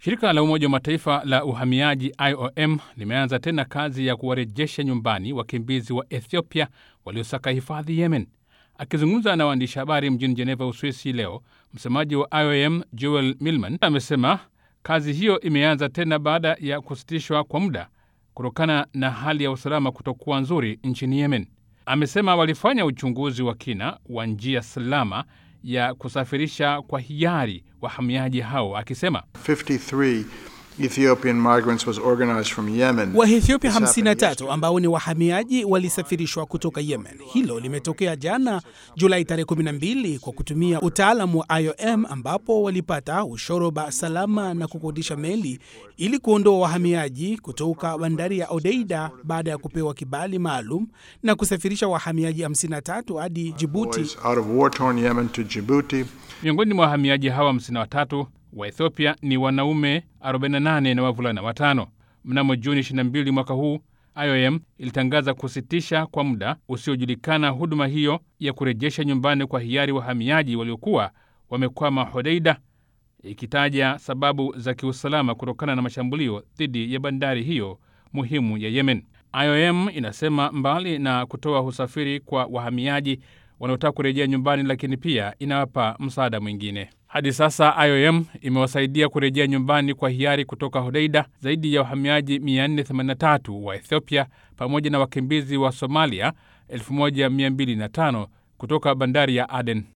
Shirika la Umoja wa Mataifa la uhamiaji IOM limeanza tena kazi ya kuwarejesha nyumbani wakimbizi wa Ethiopia waliosaka hifadhi Yemen. Akizungumza na waandishi habari mjini Jeneva, Uswisi leo, msemaji wa IOM Joel Millman amesema kazi hiyo imeanza tena baada ya kusitishwa kwa muda kutokana na hali ya usalama kutokuwa nzuri nchini Yemen. Amesema walifanya uchunguzi wa kina wa njia salama ya kusafirisha kwa hiari wahamiaji hao, akisema 53 Ethiopian migrants was organized from Yemen. Waethiopia 53 ambao ni wahamiaji walisafirishwa kutoka Yemen. Hilo limetokea jana Julai tarehe 12 kwa kutumia utaalamu wa IOM ambapo walipata ushoroba salama na kukodisha meli ili kuondoa wahamiaji kutoka bandari ya Odeida baada ya kupewa kibali maalum na kusafirisha wahamiaji 53 hadi Djibouti. Boys out of war-torn Yemen to Djibouti. miongoni mwa wahamiaji hawa 53 wa Ethiopia ni wanaume 48 na wavulana watano. Mnamo Juni 22 mwaka huu IOM ilitangaza kusitisha kwa muda usiojulikana huduma hiyo ya kurejesha nyumbani kwa hiari wahamiaji waliokuwa wamekwama Hodeida, ikitaja sababu za kiusalama kutokana na mashambulio dhidi ya bandari hiyo muhimu ya Yemen. IOM inasema mbali na kutoa usafiri kwa wahamiaji wanaotaka kurejea nyumbani, lakini pia inawapa msaada mwingine. Hadi sasa IOM imewasaidia kurejea nyumbani kwa hiari kutoka Hodeida zaidi ya wahamiaji 483 wa Ethiopia pamoja na wakimbizi wa Somalia 1205 kutoka bandari ya Aden.